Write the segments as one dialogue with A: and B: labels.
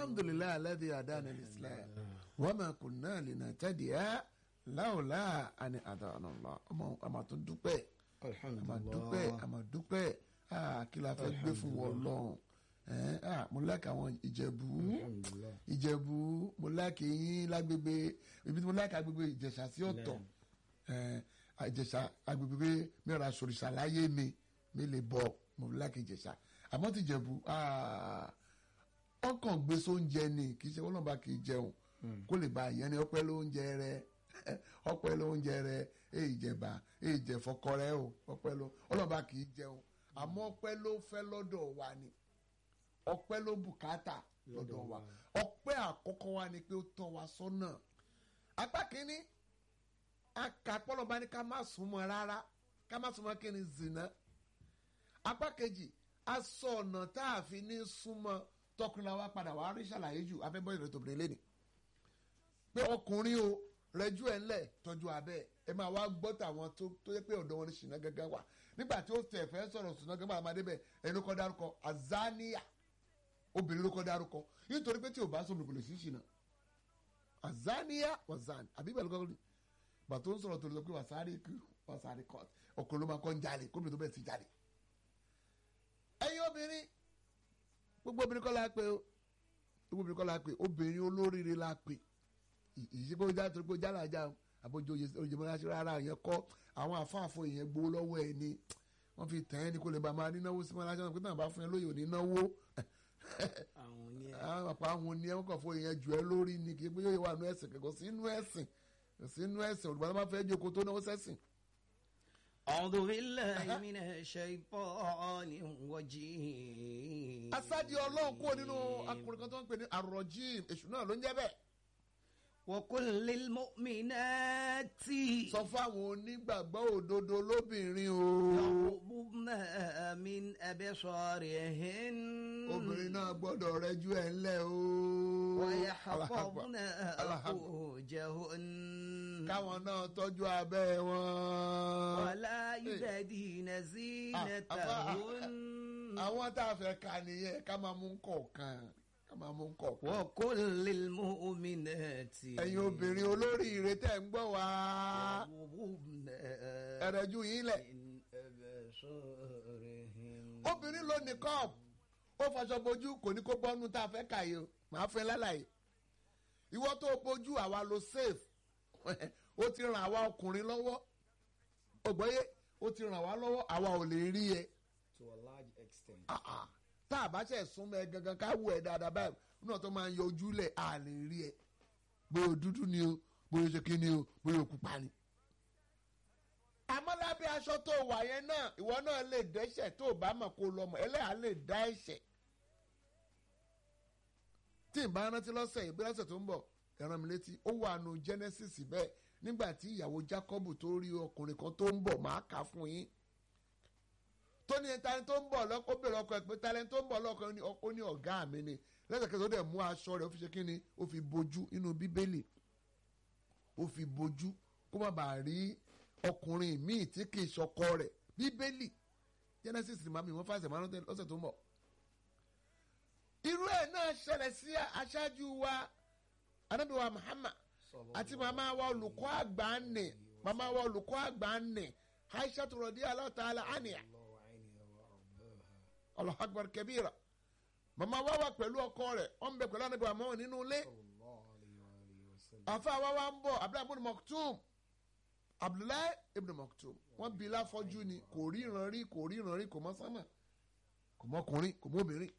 A: alhamdulilayi alladhi hadana al-islam wa ma kunna linahtadiya lawla an hadana Allah ọmọ àmà tó dúpẹ́ àmà dúpẹ́ àmà dúpẹ́ ah, kí la fẹ́ gbé fún wọn lọ́hùn ẹ̀ ah, mo láàkì àwọn ìjẹ̀bú ìjẹ̀bú mo láàkì yín lágbègbè ibi tí mo láàkì agbègbè ìjẹ̀ṣà sí ọ̀tọ̀ ẹ̀ ìjẹ̀ṣà agbègbè mẹ́ra sòrìṣà láyé mi mi lè bọ̀ mo láàkì ìjẹ̀ṣà àmọ́ ti jẹ̀bú ah, ọkàn gbé sóúnjẹ ni kì í ṣe wọ́n náà bá kì í jẹun kó lè ba ìyẹn ni ọpẹ́ lóúnjẹ rẹ ọpẹ́ lóúnjẹ rẹ èyí jẹba èyí jẹ fọkọ rẹ o ọpẹ́ ló ọlọ́ba kì í jẹun àmọ́ ọpẹ́ ló fẹ́ lọ́dọ̀ wa ni ọpẹ́ ló bùkátà lọ́dọ̀ wa ọpẹ́ àkọ́kọ́ wa ni pé ó tọ́ wa sọ́nà apá kínní akapọ́lọ́ba ní ká má súnmọ́ rárá ká má súnmọ́ kí ni zina apá kejì a sọ ọ̀nà tá a fi ní súnmọ́ tọkùnrin la wa padà wàá rí ṣàlàyé jù afẹ́bọ́ ìrètò obìnrin lẹ́nu pé ọkùnrin o rẹjú ẹ ńlẹ̀ tọ́jú abẹ́ ẹ máa wá gbọ́ tàwọn tó tó yẹ pé ọ̀dọ́ wọn ní ṣìnà gángan wà nígbà tí ó tẹ̀ fẹ́ sọ̀rọ̀ ṣìnà gángan àmàdé bẹ̀ ẹni kọ́ dárúkọ azania obìnrin ló kọ́ dárúkọ nítorí pé tí ò bá sọ mi kò lè sí ṣìnà azania wazan àbí bẹ́ẹ̀ ló kọ́ ní bàtó ń sọ̀rọ̀ tó lè sọ pé wàsáárì kú wàsáárì kọ́ ọkùnrin ló máa kọ́ ń jalè kóbìnrin tó bẹ̀ sí jalè ẹ̀yin obìnrin gbogbo obìnrin kọ́ la pè o gbogbo obìnrin kọ́ la pè obìnrin olóríire la pè ìṣègbè ojú àti ojú àlàjá àbójú oyè mọ́ra ṣe rárá yẹn kọ́ àwọn àfáàfọ yẹn gbowó lọ́wọ́ ẹ̀ ni wọ́n fi tẹ̀ ẹ́ ní kó lè ba máa nínáwó sí mọ́ra ṣe pé náà bá fún ẹ lóye òní náwó
B: àwọn ní ẹ
A: àwọn àpá àwọn oní ẹ wọ́n kàn fún yẹn jù ẹ lórí ni kì í pé yóò wà nú ẹ̀sìn kò sí inú ẹ̀sìn kò sí inú ẹ̀sìn olùgbà tó bá fẹ́ jókòó tó náwó sẹ́sìn.
B: أعوذ بالله من الشيطان الرجيم
A: asádi ọlọ́run kúrò nínú akùnrin kan tó ń pè ní arọ́jìm èṣù náà ló ń jẹ́ bẹ́ẹ̀.
B: وقل للمؤمنات
A: sọ fún àwọn onígbàgbọ́ òdodo lóbìnrin o.
B: يغضبن من أبصارهن
A: obìnrin náà gbọ́dọ̀ rẹjú ẹ̀ ńlẹ̀ o.
B: ويحفظن
A: Allahu Akbar.
B: فروجهن
A: káwọn náà tọ́jú abẹ́ wọn.
B: ولا يبدين زينتهن
A: àwọn tá a fẹ́ ka nìyẹn ká máa mú kọ̀ọ̀kan ká máa mú kọ̀ọ̀kan.
B: وقل للمؤمنات
A: ẹ̀yin obìnrin olóríire tẹ̀ ń gbọ́ wá.
B: يغضبن
A: ẹ̀rẹ̀jú yín lẹ̀.
B: من أبصارهن
A: obìnrin ló ní kọ́ọ̀pù ó faṣọ bojú kò ní kó bọ́nú tá a fẹ́ kà yìí o màá fẹ́ lálàyé ìwọ tó o bojú àwa lo safe ó ti ràn àwa ọkùnrin lọ́wọ́ ògbọ́yé ó ti ràn wá lọ́wọ́ àwa ò lè rí ẹ
B: to a large extent.
A: Ah, ah. tá a bá ṣe súnmọ́ ẹ gangan ká wù ẹ dáadáa báyìí náà tó máa ń yọ ojúlẹ̀ a lè rí ẹ bóyá o dúdú ni o bóyá o ṣe kí ni o bóyá o pupa ni. àmọ́ lábẹ́ aṣọ tó wà yẹn náà ìwọ náà lè dẹ́ṣẹ̀ tó o bá mọ̀ kó o lọ mọ̀ ẹlẹ́yà lè dá ẹ̀ṣẹ̀. tí n bá rántí lọ́sẹ̀ yìí bí lọ́sẹ̀ tó ń bọ̀ ẹ̀ràn mi létí ó wà nù Genesis bẹ́ẹ̀ nígbà tí ìyàwó Jacob tó rí ọkùnrin kan tó ń bọ̀ máa kà á fún yín tó ní tani tó ń bọ̀ lọ́kọ́ bèrè ọkọ ẹ̀ pé tani tó ń bọ̀ lọ́kọ ó ní- ó ní ọ̀gá mi ni lẹ́sẹ̀kẹsẹ̀ ó dẹ̀ mú aṣọ rẹ̀ ó fi ṣe kí ni ó fi bojú nínú bíbélì ó fi bojú kó má bàa rí ọkùnrin míì tí kì í ṣọkọ rẹ̀ bíbélì Genesis ni màmí wọn fàṣẹ márùn lọ́sẹ̀ tó ń bọ̀. irú ẹ̀ náà ṣẹlẹ̀ sí aṣáájú wa Ànábì wa Muhammad àti màmá wa olùkọ́ àgbà nì màmá wa olùkọ́ àgbà nì Aisha radiyallahu ta'ala anha Allahu akbar kabira màmá wa wà pẹ̀lú ọkọ rẹ̀ wọ́n ń bẹ pẹ̀lú Ànábì wa Muhammad nínú ilé àfa wa wa ń bọ̀ Abdullahi ibn Maktum Abdullahi ibn Maktum wọ́n bí láfọ́jú ni kò ríran rí kò ríran rí kò mọ sánmà kò mọ ọkùnrin kò mọ obìnrin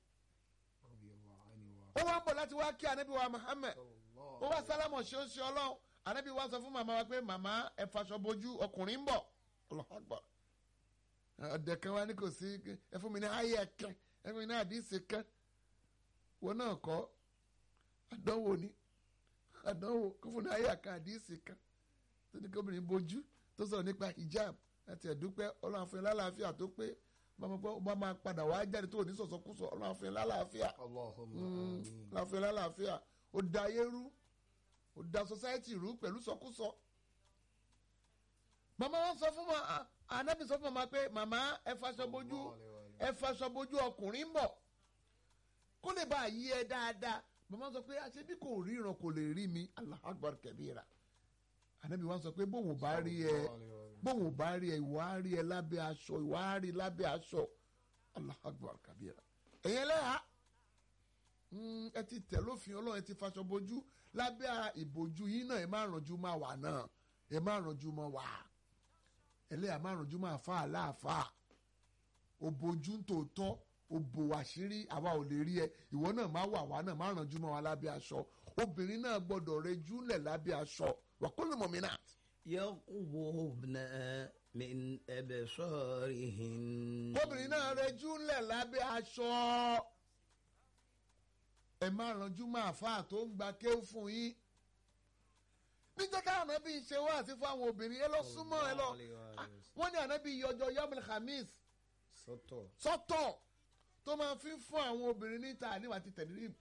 A: ó wá ń bọ̀ láti wá kí Ànábì wa Muhammad ó wá sálámọ̀ ṣe ó ṣe ọlọ́run Ànábì wa sọ fún màmá wa pé màmá ẹ faṣọ bojú ọkùnrin ń bọ̀ Allahu akbar ọ̀dẹ̀ kan wá ní kò sí ẹ fún mi ní ayé kan ẹ fún mi ní àdìsí kan wọn náà kọ́ àdánwò ni àdánwò kó fún ní ayé kan àdìsí kan tó ní kóbìnrin bojú tó sọ̀rọ̀ nípa hijab láti ẹ̀dúpẹ́ ọlọ́run fún yín lálàáfíà tó pé bá máa pẹ́- bá máa padà wá jáde tó ní sọ̀sọ́kúsọ ọlọ́run fún yín lálàáfíà
B: Allahumma
A: Mm,
B: amin.
A: ọlọ́run fún yín lálàáfíà ó da ayé rú ó da society rú pẹ̀lú sọkúsọ. màmá wọn sọ fún ma anabi sọ fún màmá pé màmá ẹ faṣọ bojú ẹ faṣọ bojú ọkùnrin ń bọ̀ kó lè bá yí ẹ dáadáa màmá sọ pé àṣẹ bí kò ríran kò lè rí mi Allahu Akbar kabira ànábì wa sọ pé bóun ò bá rí ẹ bóun ò bá rí ẹ ìwọ á rí ẹ lábẹ́ aṣọ ìwọ á rí lábẹ́ aṣọ Allahu Akbar kabira ẹ̀yẹ lẹ́hà ẹ ti tẹ̀ lófin ọlọ́run ẹ ti faṣọ bojú lábẹ́ ìbojú yín náà ẹ má rànjú máa wà náà ẹ má rànjú máa wà ẹlẹ́yà má rànjú máa fa àláàfà òbojú tòótọ́ òbò àṣírí àwa ò lè rí ẹ ìwọ náà má wà wá náà má rànjú máa wà lábẹ́ aṣọ obìnrin náà gbọ́dọ̀ rẹjú lẹ̀ lábẹ́ aṣọ wàkúlù mọ̀mínà.
B: يغضبن من أبصارهن
A: obìnrin náà rẹjú lẹ̀ lábẹ́ aṣọ ẹ má rànjú máa fa tó ń gba kéwù fún yín níjẹ́ ká ànábì ṣe wá àti fún àwọn obìnrin ẹ lọ súnmọ́ ẹ lọ Ah, wọ́n ní ànábì yọjọ yọmìlì khamis
B: sọ́tọ̀
A: sọ́tọ̀ tó máa fi ń fún àwọn obìnrin níta àníwá ti tẹ̀lé rí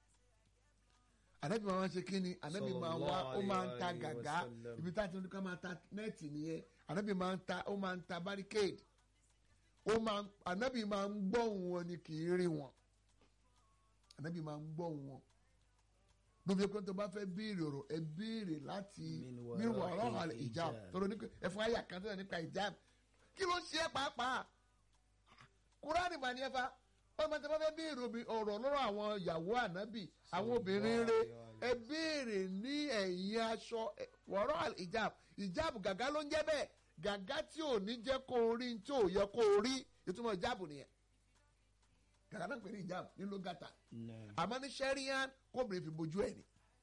A: ànábì máa ń ṣe kí ni ànábì máa wá ó máa ń ta
B: Sallallahu alaihi
A: gàgá
B: wasallam.
A: ibi tá a ti ní ká máa ta nẹ́ẹ̀tì nìyẹn ànábì máa ń ta ó máa ń ta barricade ó máa ń ànábì máa ń gbóhùn wọn ni kì í rí wọn ànábì máa ń gbóhùn wọn lóbi pé tó bá fẹ́ béèrè ọ̀rọ̀ ẹ béèrè láti
B: Min wara'i
A: min wara'i al-hijab
B: hijab.
A: tọrọ nípa ẹ̀fọn àyà kan tó yẹ nípa hijab kí ló ń ṣe é pàápàá kúránì mà ní ẹ̀fà ọmọ tí wọ́n fẹ́ béèrè obi- ọ̀rọ̀ lọ́rọ̀ àwọn ìyàwó ànábì àwọn obìnrin rẹ̀ ẹ béèrè ní ẹ̀yìn aṣọ ẹ- wara'i al-hijab hijab gàgá ló ń jẹ́ bẹ́ẹ̀ gàgá tí ò ní jẹ́ kó o rí tí ò yẹ kó o rí ìtumọ̀ hijab nìyẹn gàgá náà pè ní hijab ní lógàtà
B: náà
A: àmọ́ ní sẹ́ríyàn kóbìnrin fi bojú ẹ̀ ni.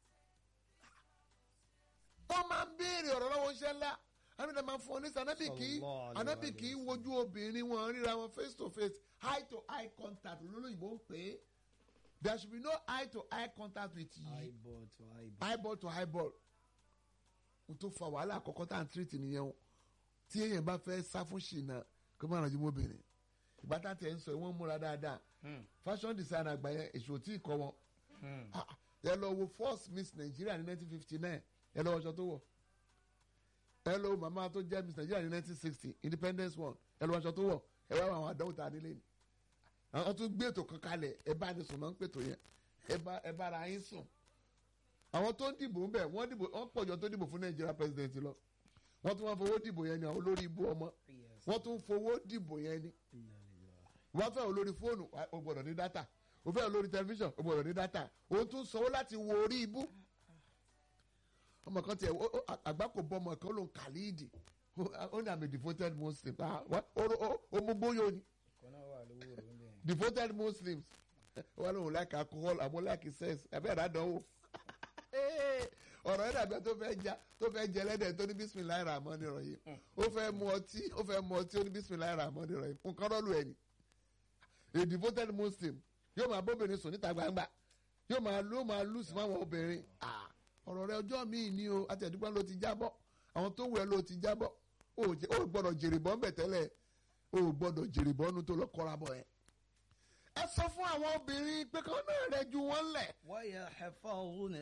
A: wọ́n máa ń béèrè ọ̀rọ̀ lọ́wọ́ iṣẹ́ ńlá anábì máa ń fún ọ ní sànábì kì í
B: Sallallahu alaihi
A: anábì
B: wa
A: kì í wojú obìnrin wọn ríra wọn face to face eye to eye contact lólóyìnbó ń pè é there should be no eye to eye contact with you
B: eyeball to eyeball
A: eyeball to eyeball n tó fa wàhálà àkọ́kọ́ tá à ń tírìtì nìyẹn o tí èèyàn bá fẹ́ sá fún ṣìnà kó má rànjú mọ́bìnrin ìgbà tá à tẹ̀ ń sọ wọ́n múra dáadáa fashion design àgbà yẹn èso tí ì kọ́ wọn Ah, ẹ lọ wo first miss Nigeria ní nineteen fifty nine ẹ lọ wọṣọ tó wọ̀ ẹ lọ wo màmá tó jẹ́ miss Nigeria ní nineteen sixty independence one ẹ lọ wọṣọ tó wọ̀ ẹ wá àwọn àdánwò tá a nílé ni àwọn tó gbé ètò kan kalẹ̀ ẹ bá ní sùn náà ń pètò yẹn ẹ bá ẹ bára yín sùn àwọn tó ń dìbò ń bẹ̀ wọ́n dìbò wọ́n pọ̀jọ tó dìbò fún Nigeria president lọ wọ́n tún wọ́n fowó dìbò yẹn ni àwọn olórí ibú ọmọ
B: yes
A: wọ́n tún fowó dìbò yẹn ni
B: inna lillahi
A: wọ́n fẹ́ olórí fóònù wa- o gbọ́dọ̀ ní dátà o fẹ́ olórí tẹlifíṣàn o gbọ́dọ̀ ní dátà o tún sanwó láti wo orí ibú. ọmọ kan tiẹ̀ o- o- àgbákò bọ́ ọmọ kan ló ń kàlíìdì ó ní àmì devoted muslim Ah, wá- o- o- o mú bóyá ni
B: kọ́nà wà lówó rẹ̀ ń bẹ̀
A: devoted muslims wọ́n lóun like alcohol àmọ́ like sex ẹ̀fẹ́ ìdádánwò ọ̀rọ̀ yẹn dàbí tó fẹ́ ja tó fẹ́ jẹ lẹ́dẹ̀ tó ní bisimilayi rahman rahim ó fẹ́ mu ọtí ó fẹ́ mu ọtí ó ní bisimilayi rahman rahim nǹkan rọ́ọ̀lù ẹ̀ ni a devoted muslim yóò máa bóbìnrin sùn níta gbangba yóò máa ló máa lù sí fáwọn obìnrin Ah, ọ̀rọ̀ rẹ ọjọ́ míì ni o àtẹ̀dúgbọ́n ló ti jábọ́ àwọn tó wù ẹ́ ló ti jábọ́ o ò jẹ́- o ò gbọ́dọ̀ jèrè bọ́ ń bẹ̀ tẹ́lẹ̀ o ò gbọ́dọ̀ jèrè bọ́nu tó lọ kọ́ra bọ̀ yẹn. ẹ sọ fún àwọn obìnrin pé kán náà rẹ ju wọn lẹ̀
B: ويحفظن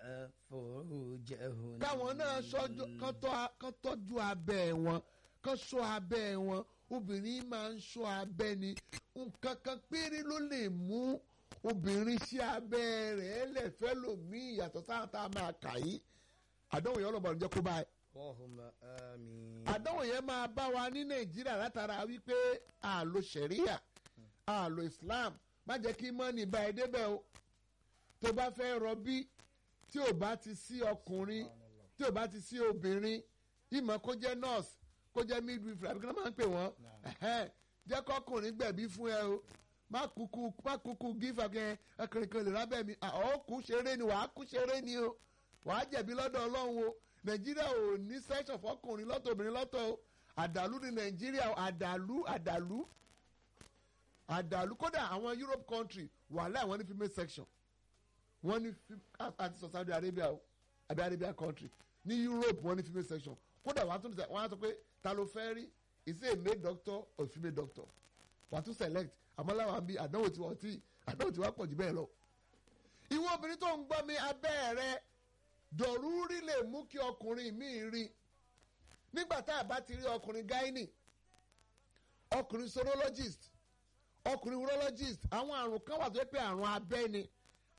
B: فروجهن
A: káwọn náà sọ́jú- kán tọ́- kán tọ́jú abẹ́ wọn kán ṣọ́ abẹ́ wọn obìnrin máa ń ṣọ́ abẹ́ ni nǹkan kan péré ló lè mú obìnrin sí abẹ́ rẹ̀ ẹlẹ́fẹ́ lòmíì yàtọ̀ sáà tá a máa kà yí àdánwò yẹn ọlọ́mọdé jẹ́ kó báyìí
B: اللهم آمين
A: àdánwò yẹn máa bá wa ní nàìjíríà látara wípé àlò sẹ̀ríyà àlò islam má jẹ́ kí mọ́nì bá ẹ débẹ̀ o tó bá fẹ́ rọbí tí ò bá ti sí ọkùnrin tí ò bá ti sí obìnrin ìmọ̀ kó jẹ́ nurse kó jẹ́ midwifery àbí kí wọ́n máa ń pè wọ́n ẹ̀hẹ́n, jẹ́ kọ́kùnrin gbẹ̀bí fún ẹ o má kúkú má kúkú gífà kẹ ọkùnrin kan lè rábẹ́ mi ọ̀ kú ṣeré ni wàá kú ṣeré ni o wàá jẹ̀bi lọ́dọ̀ ọlọ́run o nàìjíríà ò ní section fọkùnrin lọ́tọ̀ obìnrin lọ́tọ̀ o àdàlú ní nàìjíríà o, àdàlú àdàlú àdàlú kódà àwọn europe country wàhálà àwọn ní female section wọ́n ní fi- àti sọ saudi arabia o àbí arabia country ní europe wọ́n ní female section kódà wọ́n á tún wọ́n á sọ pé ta ló fẹ́ rí is it a male doctor or a female doctor wọ́n á tún select àmọ́ láwọn àbí àdánwò tí wọ́n ti àdánwò tí wọ́n pọ̀ jù bẹ́ẹ̀ lọ. ìwọ obìnrin tó ń gbọ́ mi abẹ́ rẹ dọ̀rúrí lè mú kí ọkùnrin mi rí nígbà tá a bá ti rí ọkùnrin gynae ọkùnrin sorologist ọkùnrin urologist àwọn àrùn kan wà tó yẹ pé àrùn abẹ́ ni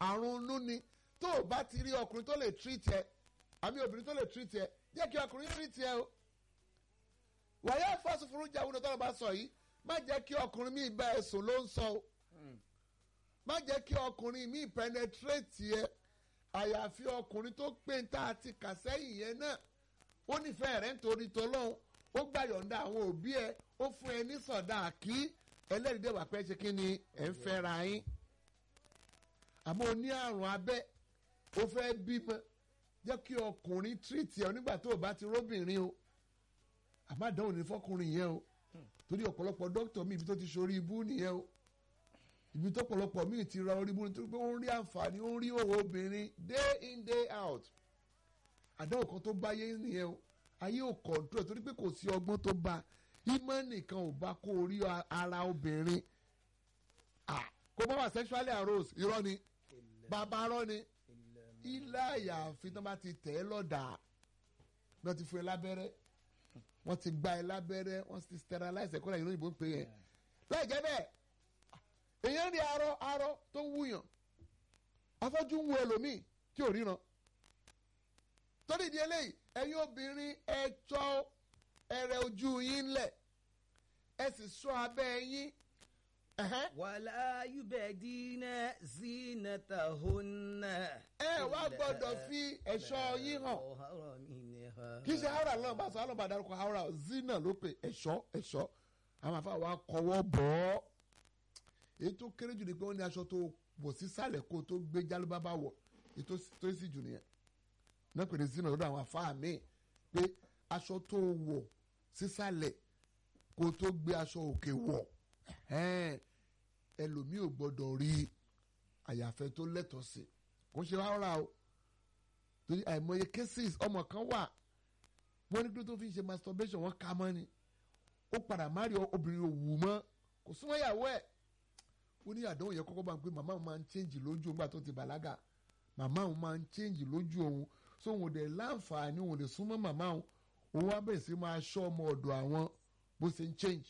A: àrùn inú ni tó o bá ti rí ọkùnrin tó lè treat ẹ àmì obìnrin tó lè treat ẹ jẹ́ kí ọkùnrin treat ẹ o wàyà fásufuru jáwé tó lọ bá sọ yìí má jẹ́ kí ọkùnrin mi bá ẹ sùn ló ń sọ o má jẹ́ kí ọkùnrin mi penetrate ẹ àyàfi ọkùnrin tó pé ń tá a ti kà sẹ́yìn yẹn náà ó nífẹ̀ẹ́ rẹ̀ nítorí tọ́lọ́hún ó gbà yọ̀ǹda àwọn òbí ẹ ó fún ẹ ní sọ̀dá kí ẹlẹ́rìí dẹ̀wà pẹ́ ṣe kí ni ẹ̀ ń fẹ́ ra yín àmọ́ o ní àrùn abẹ́ ó fẹ́ bímọ jẹ́ kí ọkùnrin treat ẹ nígbà tó o bá ti róbìnrin o àmọ́ àdánwò ní fọkùnrin yẹn o torí ọ̀pọ̀lọpọ̀ dókítà mi ibi tó ti ṣorí ibú nìyẹn o ibi tó pọ̀lọpọ̀ míì ti ra orí ibú nítorí pé ó ń rí àǹfààní ó ń rí òwò obìnrin day in day out àdánwò kan tó báyé nìyẹn o ayé ò control torí pé kò sí ọgbọ́n tó bá ìmọ̀ nìkan ò bá kó orí ara obìnrin ah kó bá wà sexually aroused irọ́ ni bàbá arọ́ ni ilé àyàfi tó bá ti tẹ̀ ẹ́ lọ́dà wọ́n ti fún ẹ lábẹ́rẹ́ wọ́n ti gba ẹ lábẹ́rẹ́ wọ́n ti sterilize ẹ̀kọ́ lẹ́yìn òyìnbó ń pè yẹn láì jẹ́ bẹ́ẹ̀ èèyàn rí arọ arọ tó ń wúyàn afọ́jú ń wo ẹlòmíì tí ò ríran torí ìdí eléyìí ẹ̀yin obìnrin ẹ tọ́ ẹrẹ ojú yín lẹ̀ ẹ sì sọ abẹ́ yín
B: wàlá yubẹ̀dínà zinatahunna.
A: ẹ wá gbọ́dọ̀ fi ẹ̀ṣọ́ yín hàn kì í ṣe haura lọ́nà bá sọ alọ́ba dárúkọ haura zina ló pè ẹ̀ṣọ́ ẹ̀ṣọ́ àwọn afa wa kọwọ́ bọ̀ ọ́ èyí tó kéré jù ni pé wọ́n ní aṣọ tó wọ̀ sísàlẹ̀ kó tó gbé jálúbábá wọ̀ èyí tó sì jù nìyẹn náà pè ní zina lọ́dọ̀ àwọn afa mi pé aṣọ tó wọ̀ sísàlẹ̀ kó tó gbé aṣọ òkè wọ̀ ẹlòmíì ò gbọ́dọ̀ rí àyàfẹ́ tó lẹ́tọ̀ọ́ sí kò ṣe rárá o torí àìmọye cases ọmọ kan wà wọ́n ní kí ló tó fi ń ṣe masturbation wọ́n ká mọ́ ni ó padà má rí obìnrin òwú mọ́ kò súnmọ́ ìyàwó ẹ̀ ó ní àdánwò yẹn kọ́kọ́ bá ń pè màmá òun máa ń change lójú òun gbà tó ti bàlágà màmá òun máa ń change lójú òun so òun ò dẹ̀ láǹfààní òun ò lè súnmọ́ màmá òun òun wá bẹ̀rẹ̀ sí máa ṣọ́ ọmọ ọ̀dọ̀ àwọn bó ṣe ń change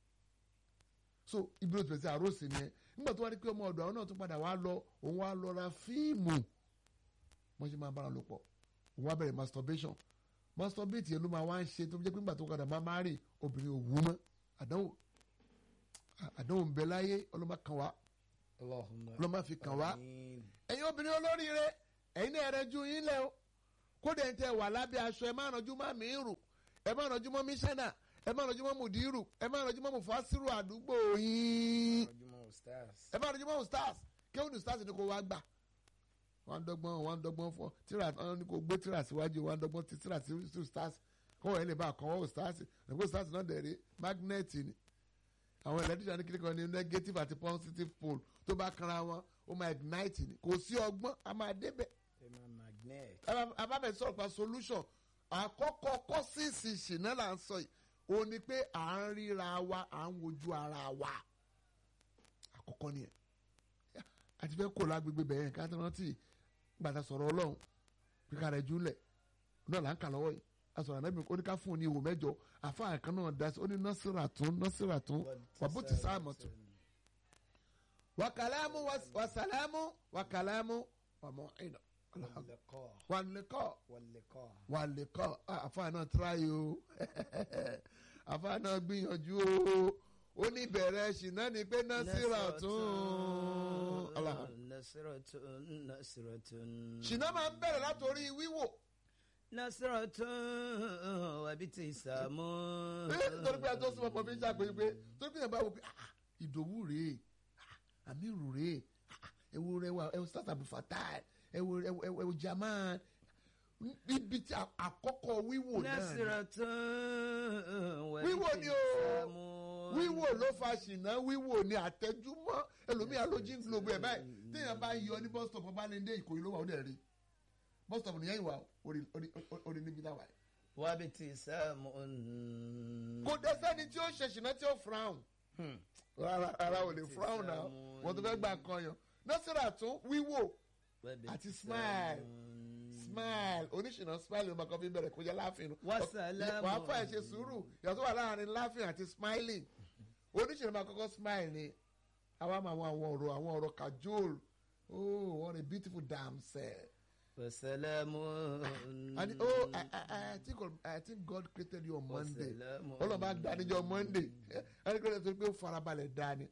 A: so ibi ló ti bẹ̀rẹ̀ sí àròsì nìyẹn nígbà tó wá rí pé ọmọ ọ̀dọ̀ àwọn náà tún padà wá lọ òun wá lọ ra fíìmù wọ́n ṣe máa bára lò pọ̀ òun wá bẹ̀rẹ̀ masturbation masturbate yẹn ló máa wá ń ṣe tó fi jẹ́ pé nígbà tó padà máa máa rè obìnrin òwú mọ́ àdánwò àdánwò ń bẹ láyé ọlọ́mọ kan wá ọlọ́mọ fi kàn wá ẹ̀yin obìnrin olóríire ẹ̀yin náà rẹ ju yín lẹ o kódà ẹ̀ ń tẹ wà lábẹ́ aṣọ ẹ̀ máa rànjú má mi rù ẹ̀ máa rànjú mọ́ mísánà ẹ̀ máa rànjú mọ́ mùdírù ẹ̀ máa rànjú mọ́ mùfásírù àdúgbò yín ẹ̀ máa rànjú mọ́ stars kéwòn ní stars ni kò wá gbà wọ́n dọ́gbọ́n wọ́n dọ́gbọ́n fọ́ tíra wọ́n ní kò gbé tíra síwájú wọ́n dọ́gbọ́n ti tíra sí stars kọ́wọ́ ẹ̀ lè bá àkọ́wọ́ stars ẹ̀gbọ́n stars náà dẹ̀rẹ̀ magnet ni àwọn electrician ní kíríkan ní negative àti positive pole tó bá kanra wọn ó máa ignite ni kò sí ọgbọ́n a máa débẹ̀ abábẹ̀ sọ̀rọ̀ pa solution àkọ́kọ́ kọ́sìsì ṣìnà là ń sọ yìí ó ní pé à ń ríra wa à ń wojú ara wa àkọ́kọ́ nìyẹn àti fẹ́ kó lágbègbè bẹ̀yẹn ká tó rántí gbàtà sọ̀rọ̀ ọlọ́run kíkà rẹ̀ júlẹ̀ náà là ń kà lọ́wọ́ yìí asọ̀rọ̀ ànábì ó ní ká fún un ní ìwò mẹ́jọ àfáà kan náà dá sí ó ní nọ́sìrà tún nọ́sìrà tún wàbútì sáàmù tún. wàkàlámù wàsàlámù wàkàlámù wàmọ̀ ìnà wàlẹ́kọ̀ wàlẹ́kọ̀ àfáà náà tíráyé o àfáà náà gbìyànjú o ó ní bẹ̀rẹ̀ ṣìnà ni pé nọ́sìrà tún. ṣìnà máa ń bẹ̀rẹ̀ látòrí wíwò
B: nasiratun wabiti samu.
A: torí pé àtọ́ sọ ọmọ mi ń ṣàpèjì pé torí pé yẹn bá wò pé ìdòwú rèé àmírù rèé ẹwù rẹwà ẹwù sátàbù fatai ẹwù ẹwù jaman ibi tí àkọ́kọ́ wíwò náà ni.
B: nasiratun wabiti
A: wíwò ni
B: samu.
A: o wíwò ló fa ṣìnà wíwò ni àtẹjúmọ́ ẹlòmíà lójú ń globo ẹ̀ báyìí téèyàn bá yọ ní bus stop ọba lẹ́ndé ìkòyí ló wà ó dẹ̀ rí bus stop nìyẹn ìwà orí níbi náà wà.
B: wabiti samu.
A: kò dé sẹ́ni tí ó ṣe ṣìnà tí ó frown rárá rárá ò lè frown náà wọ́n tó fẹ́ gbà kan yan nọ́sìrà tún wíwò àti smile smile oníṣìnà smile ló máa kọ́ fi bẹ̀rẹ̀ kó jẹ́ láàfin
B: Wàsálàmù.
A: wàá fà ẹ̀ ṣe sùúrù yàtọ̀ wà láàrin laughing àti smiling oníṣìnà máa kọ́kọ́ smile ni àwa máa àwọn àwọn ọ̀rọ̀ àwọn ọ̀rọ̀ cajole oh what a beautiful damsel.
B: وسلام
A: and oh I, I, I think I think God created you on Monday
B: وسلام
A: ọlọ́ba dáníjọ́ Monday ẹni kò lè sọ pé ó farabalẹ̀ dání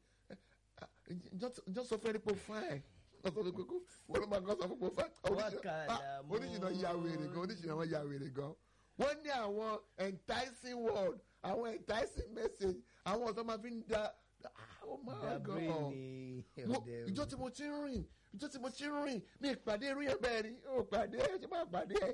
A: njọ́ sọ fún ẹni pé ó fine wọ́n sọ pé kó wọ́n ló máa kọ́ sọ fún pé ó fine
B: Wákàlà mú.
A: oníṣìnà ya wèrè gan oníṣìnà wọn ya wèrè gan wọ́n ní àwọn enticing word àwọn enticing message àwọn ọ̀sán máa fi ń da oh my
B: Dabiri
A: God
B: ni
A: Wo-
B: ọ̀dẹ̀
A: ìjọ tí mo ti ń rìn ìjọ tí mo ti ń rìn mi ìpàdé irú yẹn bẹ́ẹ̀ ni ó pàdé ẹ ṣe máa pàdé ẹ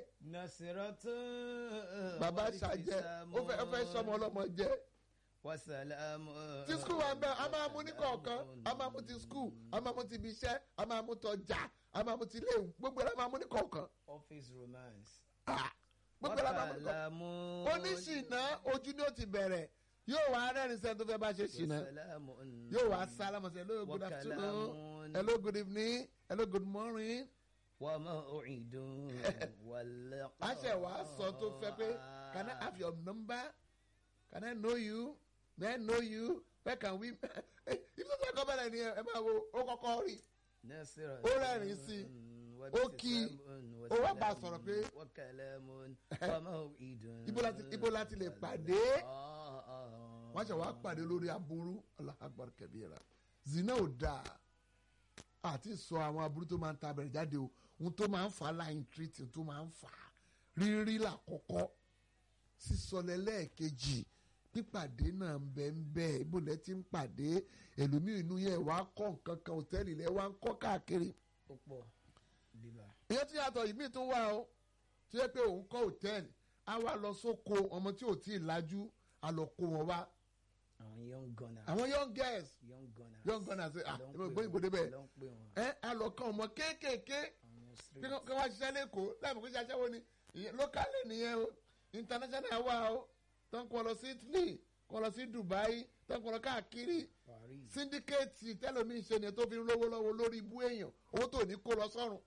B: Nasiratun
A: bàbá ṣàjẹ ó fẹ́ ó fẹ́ sọmọ ọlọ́mọ jẹ
B: Wasalam
A: tí skul wa ń bẹ a máa mú ní kọ̀ọ̀kan a máa mú ti skul a máa mú ti ibi iṣẹ́ a máa mú tọjà a máa mú ti ilé gbogbo ẹ̀ la máa mú ní kọ̀ọ̀kan
B: Office romance
A: Ah, gbogbo ẹ̀ la máa mú ní kọ̀ọ̀kan
B: Wakalamu
A: oníṣìnà ojú ni ó ti bẹ̀rẹ̀ yóò wá rẹ́rìn sẹ́ni tó fẹ́ bá ṣe ṣìnà
B: Wasalamun
A: yóò wá sálámù sí hello good afternoon
B: Wakalamun
A: hello good evening hello good morning
B: wa maw'idun wal
A: a ṣe wá sọ tó fẹ́ pé can I have your number can I know you may I know you where can we ibi tó sọ kọ́ bẹ̀rẹ̀ ni ẹ máa wo ó kọ́kọ́ rí
B: Nasiratun
A: Ó rẹ́rìn sí i.
B: wa
A: Ó kí i.
B: ibtisamun
A: Ó wá bá a
B: wasalamun
A: sọ̀rọ̀ pé-
B: wa kalamun wa maw'idun
A: ibo láti ibo láti lè pàdé
B: Ah, ah.
A: wọ́n ṣe wá pàdé lórí aburú Allahu Akbar kabira zina ò dáa àti sọ àwọn aburú tó máa ń ta abẹ̀rẹ̀ jáde o ohun tó máa ń fà á láyìn tírítì tó máa ń fà á rírí làkọ́kọ́ sísọlẹ̀ lẹ́ẹ̀kejì pípàdé náà ń bẹ ń bẹ ibùdó ti ń pàdé ẹlòmíì inú yẹn wàá kọ́ nǹkan kan òtẹ́ẹ̀lì lẹ́ wàá ń kọ́ káàkiri
B: ó pọ̀ bíbá
A: ìyẹn tí yàtọ̀ ìmíì tún wà ó tí yẹ pé òun kọ́ òtẹ́ẹ̀lì á wá lọ sóko ọmọ tí ò tí ì lajú á lọ kó wọn wá
B: àwọn young gunners
A: àwọn young girls
B: young gunners
A: young gunners ṣe ah
B: ló ń
A: ẹ̀mọ̀
B: pè
A: ìgbóyìn gbòde
B: wọ́n,
A: bẹ́ẹ̀
B: ló ń pè wọ́n
A: ẹ á lọ kọ́ ọmọ kéékèèké
B: àwọn
A: kí
B: street
A: wọ́n kí wọ́n ṣiṣẹ́ lẹ́kọ̀ọ́ láìpẹ́ kó ṣe aṣẹ́wó ni ìyẹn lókàlẹ̀ nìyẹn o international wà o tó ń kọ́ lọ sí Italy kọ́ lọ sí Dubai tó ń kọ́ lọ káàkiri
B: Paris
A: síndíkẹ́ẹ̀tì tẹ́lómi ṣe ni tó fi ń lówó lọ́wọ́ lórí ibú èèyàn owó tó ní kó lọ sọ́run.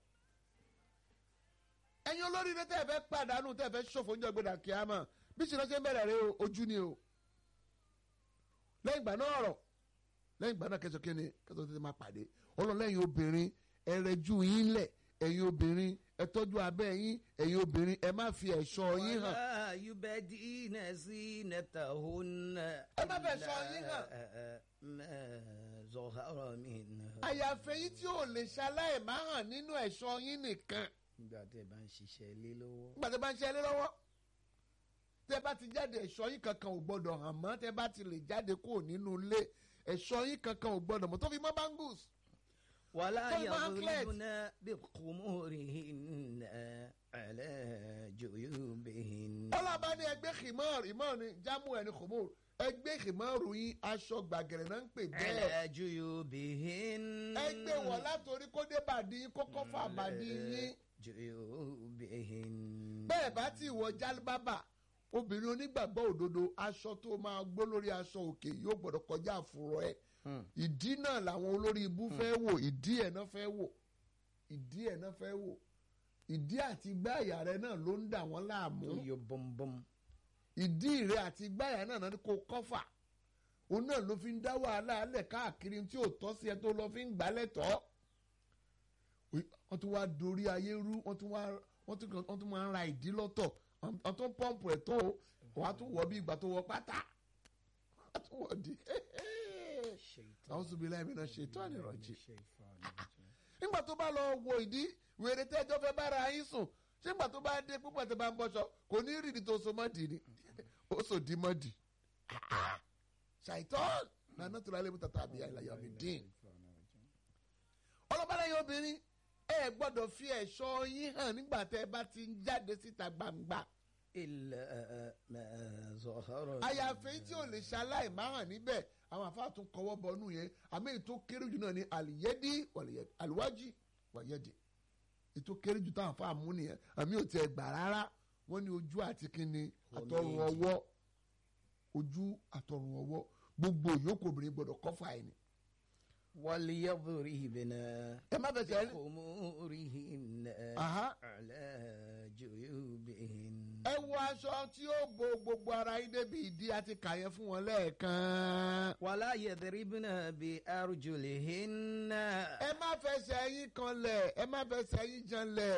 A: ẹ̀yin olóríire tẹ́ ẹ fẹ́ pàdánù tẹ́ ẹ fẹ́ ṣòfò oúnjẹ gbọdọ̀ kíámà bí ṣe lọ́sẹ̀ ń bẹ̀rẹ̀ rẹ o, ojú ni o. lẹ́yìn ìgbà náà ọ̀rọ̀ lẹ́yìn ìgbà náà kẹsàn-án kíni kẹsàn-án tètè máa pàdé ọlọ́lẹ́yìn obìnrin ẹ rẹjú yín lẹ̀ ẹ̀yin obìnrin ẹ tọ́jú abẹ́ yín ẹ̀yin obìnrin ẹ má fi ẹ̀ṣọ́ yín hàn.
B: wàlá yubadina zinatahunna
A: Ẹ má fẹ́ sọ yín hàn.
B: ma zahara minha.
A: àyàfẹ́ yín tí ò lè ṣaláì má hàn nínú ẹ̀ṣọ́ yín nìkan.
B: nígbà tẹ́ ẹ bá ń ṣiṣẹ́ lé lọ́wọ́
A: nígbà tẹ bá ń ṣe ẹlẹ́ lọ́wọ́ tẹ bá ti jáde ẹ̀ṣọ́ yín kankan ò gbọ́dọ̀ hàn mọ́ tẹ bá ti lè jáde kúrò nínú ilé ẹ̀ṣọ́ yín kankan ò gbọ́dọ̀ mọ́ tó fi mọ́ bangles.
B: wàlá
A: Tó bá ń clear.
B: yadribna bikhumurihinna ala juyubihinna.
A: ọlọ́ba ní ẹgbẹ́ khimar imar ni jámù ẹni khumur ẹgbẹ́ khimar yín aṣọ gbàgẹ̀rẹ̀ náà ń pè bẹ́ẹ̀
B: ala juyubihinna.
A: ẹgbẹ́ wọ̀ látòrí kó dé bàdí yín kó kọ́ fà bàdí yín
B: juyubihinna.
A: bẹ́ẹ̀ bá ti wọ jálíbábà obìnrin onígbàgbọ́ òdodo aṣọ tó máa gbó lórí aṣọ òkè yóò gbọ́dọ̀ kọjá àfúrọ̀ ẹ̀
B: Hmm.
A: ìdí náà làwọn olórí ibú fẹ́ wò ìdí ẹ̀ náà fẹ́ wò ìdí ẹ̀ náà fẹ́ wò ìdí àti gbáàyà rẹ náà ló ń dà wọ́n láàmú
B: tó yọ bọ́m̀bọ́m.
A: ìdí rẹ àti gbáàyà náà náà ni kò kọ́fà òun náà ló fi ń dá wàhálà alẹ̀ káàkiri tí ò tọ́ sí ẹ tó lọ fi ń gbálẹ̀ tọ́ wọ́n tún wá dorí ayé rú wọ́n tún wá wọ́n tún wọ́n tún máa ń ra ìdí lọ́tọ̀ wọ́n tún pọ́ǹpù ẹ̀ tó o wọ́n á tún wọ̀ bí ìgbà tó wọ pátá wọ́n á tún wọ̀ di àwọn sùnbí láìpẹ́ náà ṣe tó ànírànjì nígbà tó bá lọ wo ìdí wèrè tẹ́jọ́ fẹ́ bára yín sùn ṣé nígbà tó bá dé púpọ̀ tó bá ń bọ́ṣọ kò ní rìndì tó so mọ́dì ni ó sò dí mọ́dì ṣàìtọ́ nànà tó lálẹ́ mú tàtà àbí àìláyà mi dín ọlọ́pàá lẹ́yìn obìnrin ẹ gbọ́dọ̀ fi ẹ̀ṣọ́ yín hàn nígbà tẹ́ ẹ bá ti ń jáde síta gbangba
B: illa ma zahara.
A: àyàfẹ́ tí ò lè ṣaláì má hàn níbẹ̀ àwọn àfáà tún kọwọ́ bọnú yẹn àmì ètò kéré jù náà ni àlìyédí wàlìyédí àlùwájì wàyédí ètò kéré jù táwọn àfáà mú nìyẹn àmì ò tiẹ̀ gbà rárá wọ́n ní ojú àti kínní àtọrùn
B: méjì.
A: ọwọ́ ojú àtọrùn ọwọ́ gbogbo ìyókù obìnrin gbọ́dọ̀ kọ́fà ẹ̀ ni.
B: وليضربن
A: ẹ má fẹsẹ̀ rí
B: بخمورهن
A: Aha.
B: على جيوبهن
A: ẹ ẹ wọ aṣọ tí ó bo gbogbo ara yín débi ìdí àti kàyẹ fún wọn lẹ́ẹ̀kan.
B: ولا يضربن بأرجلهن
A: ẹ má fẹsẹ̀ yín kanlẹ̀ ẹ má fẹsẹ̀ yín janlẹ̀